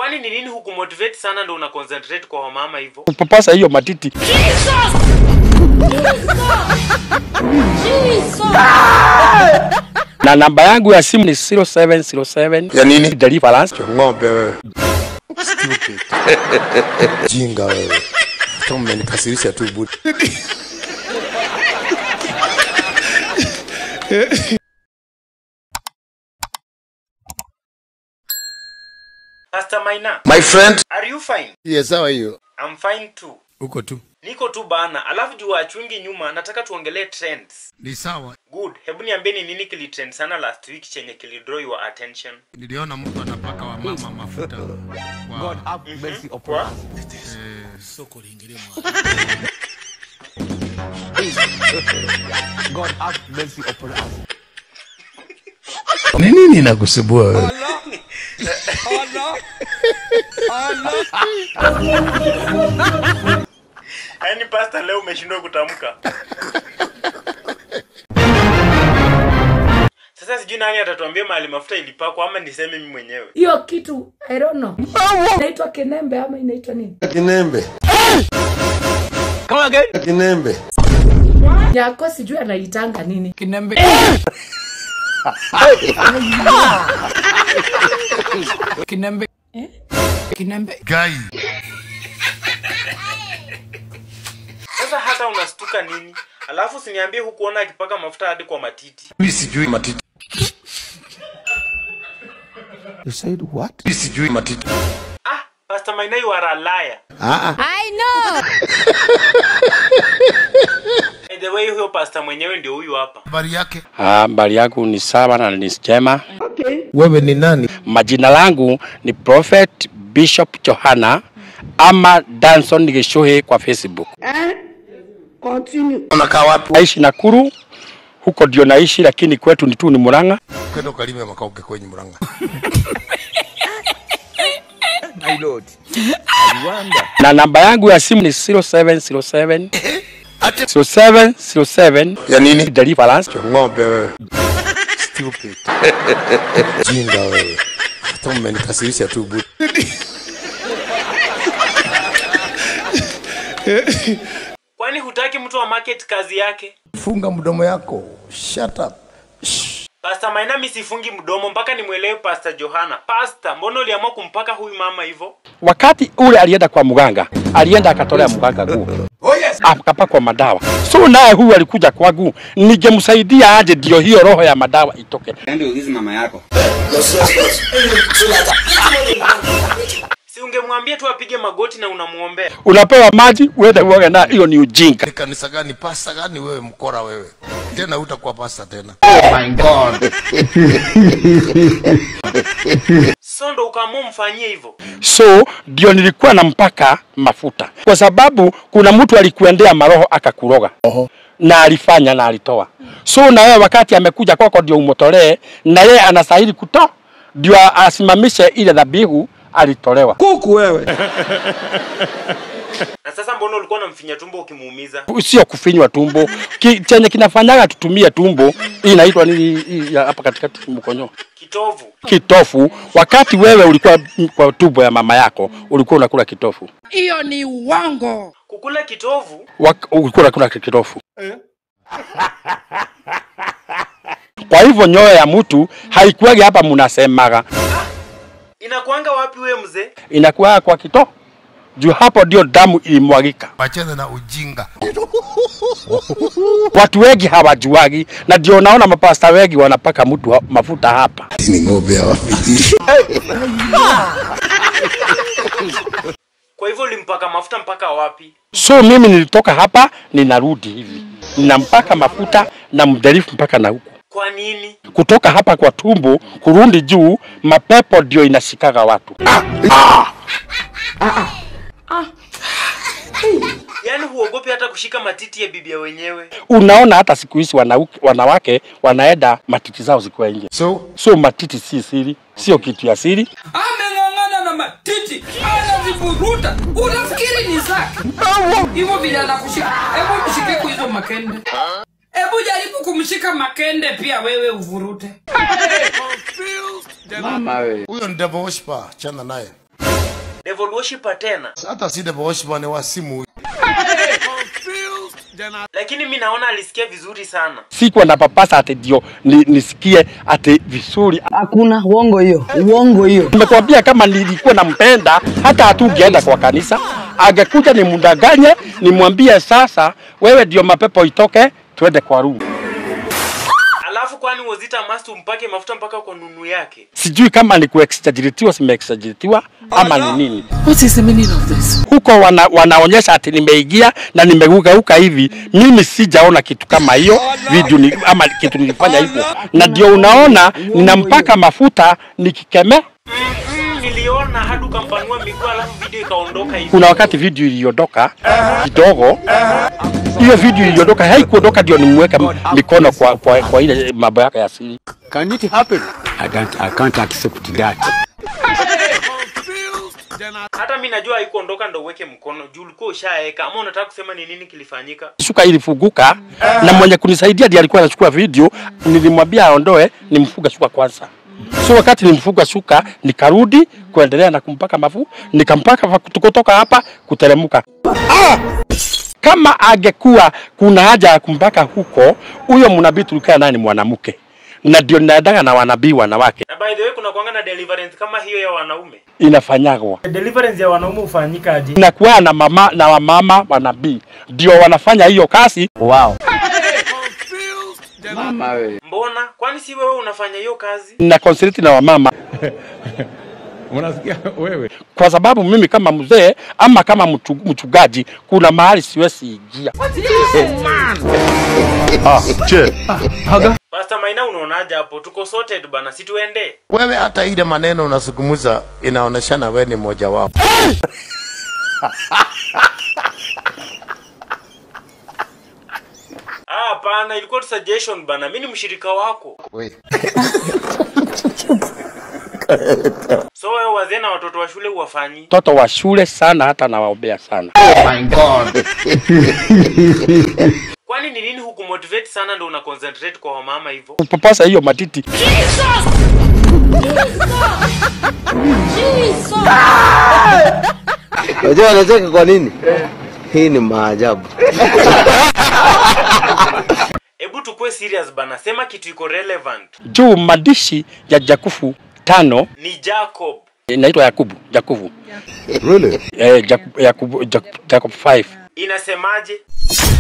Kwani ni nini hukumotivate sana ndo una concentrate kwa wamama hivyo? kupapasa hiyo matiti na namba yangu ya simu ni 0707 Ya nini? deliverance Ng'ombe wewe. Stupid. Jinga wewe. Kama umenikasirisha tu budi. Pastor Maina, My friend. are you fine? Yes, how are you? I'm fine too. Uko tu. Niko tu bana. Alafu juu achungi nyuma, nataka tuongelee trends. Ni sawa. Good. Hebu niambie ni nini kilitrend sana last week chenye kilidraw your attention? Niliona mtu anapaka wa mama mafuta. God have mercy upon What? us. God have mercy upon us. Ni nini inakusumbua wewe? Yaani pastor leo umeshindwa kutamka. Sasa sijui nani atatuambia mahali mafuta ilipakwa ama niseme mimi mwenyewe. hiyo kitu I don't know. inaitwa kinembe ama inaitwa nini Kinembe. Come again. Kinembe. yako sijui anaitanga nini Kinembe. Kinembe. Kinembe. Gai. Sasa hata unastuka nini? Alafu siniambie hukuona akipaka mafuta hadi kwa matiti. Mimi sijui matiti. You said what? Mimi sijui matiti. Ah, Pastor Maina you are a liar. Ah ah. I know. By the way huyo pastor mwenyewe ndio huyu hapa. Habari yake. habari yangu ni sawa na ni njema Wewe ni nani? majina langu ni prophet bishop johana ama danson gishuhi kwa facebook Unakaa wapi? naishi nakuru huko ndio naishi lakini kwetu ni tu ni muranga Kwenda ukalime makao kwenye Murang'a. My Lord. I wonder. na namba yangu ya simu ni 0707 Ati 0707 ya nini? deliverance Ng'ombe wewe. Stupid. Jinga wewe. Hata umenikasirisha tu budi. Kwani hutaki mtu wa market kazi yake? Funga mdomo yako. Shut up. Pastor Maina mimi sifungi mdomo mpaka nimwelewe Pastor Johana. Pastor, mbona uliamua kumpaka huyu mama hivyo? wakati ule alienda kwa mganga alienda akatolea mganga nguo Oh yes. akapakwa madawa so naye huyu alikuja kwangu ningemsaidia aje ndio hiyo roho ya madawa itoke Si ungemwambia tu apige magoti na unamuombea. unapewa maji uende uoge na hiyo ni ujinga Ni kanisa gani? Pasta gani wewe mkora wewe? Tena utakuwa pasta tena. So ndo ukaamua mfanyie hivyo. so ndio nilikuwa nampaka mafuta kwa sababu kuna mtu alikuendea maroho akakuroga na alifanya na alitoa so na wewe wakati amekuja kwako ndio umotolee na yeye anastahili kutoa ndio asimamishe ile dhabihu alitolewa Na sasa mbona ulikuwa unamfinya tumbo ukimuumiza? sio kufinywa tumbo Ki, chenye kinafanyaga tutumie tumbo hii inaitwa nini hii ya hapa katikati mkonyo Kitovu. kitofu wakati wewe ulikuwa kwa tumbo ya mama yako ulikuwa unakula kitofu Hiyo ni uongo. Kukula kitovu Wak- ulikuwa unakula kitofu kwa hivyo nyoyo ya mtu haikuwagi hapa mnasemaga inakuanga wapi we mzee? inakuwa kwa kito juu hapo ndio damu ilimwagika Wacheze na ujinga. watu wengi hawajuagi na ndio naona mapasta wengi wanapaka mtu ha- mafuta hapa Ni ng'ombe hawa. Kwa hivyo ulimpaka mafuta mpaka wapi? so mimi nilitoka hapa ninarudi hivi ninampaka mafuta na mdhalifu mpaka na huku Kwa nini? kutoka hapa kwa tumbo kurudi juu mapepo ndio inashikaga watu Yaani huogopi hata kushika matiti ya bibia wenyewe? unaona hata siku hizi wanauke- wanawake wanaenda matiti zao zikiwa nje So, so matiti si siri sio kitu ya siri ameng'ong'ana na matiti anaziburuta unafikiri ni zake hivyo vile anakushika hebu mshike kwa hizo makende hebu jaribu kumshika makende pia wewe uvurute huyo ni devil worshiper, chana naye. devil worshiper tena hata si devil worshiper ni wa simu huyu. lakini mi naona alisikia vizuri sana sikuwa na papasa ati ndio ni, nisikie ati vizuri. Hakuna uongo hiyo, uongo hiyo. Nimekwambia kama nilikuwa nampenda, hata hatungeenda kwa kanisa, angekuja nimdanganye, nimwambie sasa, wewe ndio mapepo itoke, twende kwa room. alafu kwani wozita must umpake mafuta mpaka kwa nunu yake Sijui kama ni kuexaggeratiwa, simeexaggeratiwa ama ni nini. What is the meaning of this? huko wana, wanaonyesha ati nimeingia na nimegeuka hivi. Mimi sijaona kitu kama hiyo video ni, ama kitu nilifanya hivyo, na ndio unaona ninampaka mafuta nikikeme. mm, niliona hadi ukampanua miguu alafu video ikaondoka hivi Kuna wakati video iliondoka kidogo, hiyo video iliondoka, haikuondoka ndio nimweke mikono kwa, kwa, kwa ile mambo yake ya siri. Can it happen? I can't, I can't accept that. hata mi najua haikuondoka ndo uweke mkono juu ulikuwa ushaeka ama unataka kusema ni nini kilifanyika Shuka ilifunguka na mwenye kunisaidia ndiye alikuwa anachukua video. Nilimwambia aondoe, nimfuga shuka kwanza. So wakati nimfuga shuka, nikarudi kuendelea na kumpaka mafu, nikampaka fa- kutoka hapa kuteremka. Ah! Kama angekuwa kuna haja ya kumpaka huko, huyo mnabii tulikaa naye ni mwanamke, na ndio ninaendaga na wanabii wanawake, na by the way kuna kuanga na deliverance kama hiyo ya wanaume inafanyagwa Deliverance ya wanaume hufanyika aje? inakuwa na mama na wamama wanabii ndio wanafanya hiyo kazi. Wow. Mama we. mbona kwani si wewe unafanya hiyo kazi na consulti na wamama Unasikia wewe? kwa sababu mimi kama mzee ama kama mchu- mchungaji kuna mahali siwezi ingia. Pastor Maina unaonaje hapo tuko sorted bana si tuende Wewe hata ile maneno unazungumza inaoneshana wewe ni mmoja wao. ah hapana ilikuwa tu suggestion bana mimi ni mshirika wako Wewe. so wewe wazee na watoto wa shule uwafanyi Mtoto wa shule sana, hata nawaombea sana. kwani ni nini hukumotivate sana ndo una concentrate kwa wamama hivyo Kupapasa hiyo matiti Unajua wanacheka kwa nini? Hii ni maajabu. hebu tukue serious bana sema kitu iko relevant juu madishi ya Jakufu tano ni Jacob inaitwa Yakubu Jakufu Really? eh, Jakubu, Jakubu, Jakubu, Jacob 5 inasemaje